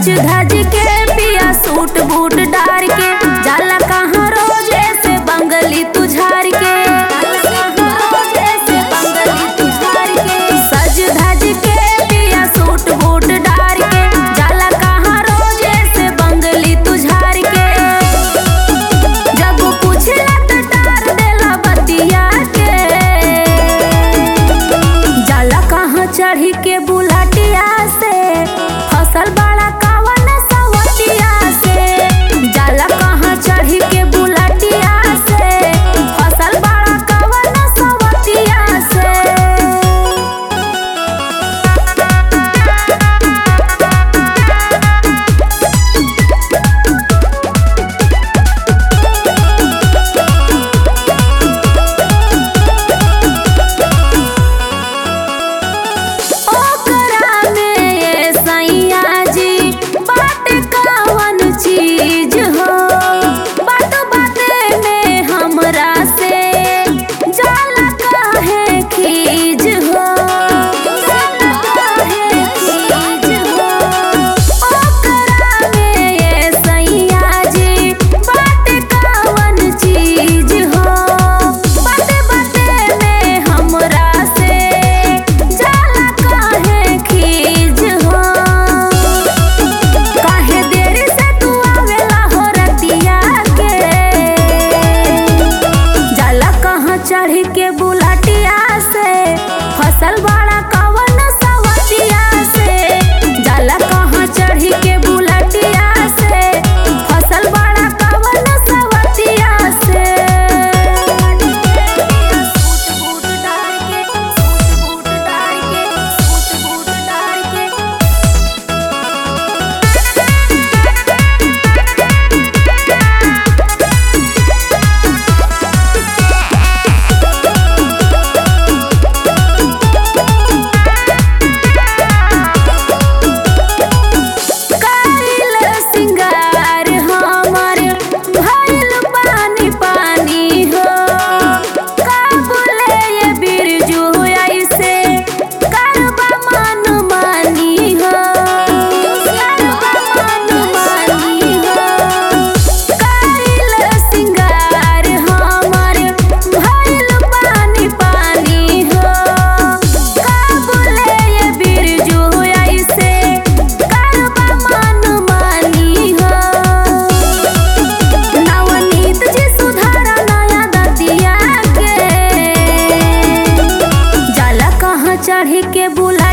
सज धज के पिया सूट बूट डार के जाला कहाँ रोज ऐसे बंगली तुझार के सज धज के पिया सूट बूट डार के जाला कहाँ रोज ऐसे बंगली तुझार के जब पूछला त टार देला बतिया के जाला कहाँ चढ़ी के बुलाटिया से फसल बड़ा कावन सवतिया से जाला कहाँ चढ़ी के बुलाटिया से फसल बड़ा कावन सवतिया से ओकरा में ये सैया जी बात कवन चीज हो बात बाते में हमरा से जाला काहे खीज हो जाला काहे खीज हो ओकरा में ये सैया जी बात कवन चीज हो बाते बाते में हमरा से जाला काहे खीज हो काहे देरी से तू आवेला हो रतिया के जाला कहाँ चढ़ के बुलाटिया से फसल बड़ा कवन सवतिया से जाला कहाँ चढ़ के बुलाटिया से फसल बड़ा कवन सवतिया से सूट बूट डार के सूट बूट डार के सूट बूट डार के काइल सिंगार हमर भइल पानी पानी हो काबुले ये बिरजू ऐसे करबा मन मानी हो करबा मन मानी हो काइल सिंगार हमर भइल पानी पानी हो काबुले ये बिरजू ऐसे करबा मन मानी हो नवनीत जी सुधारा नया दतिया के जाला कहाँ चढ़ के बुला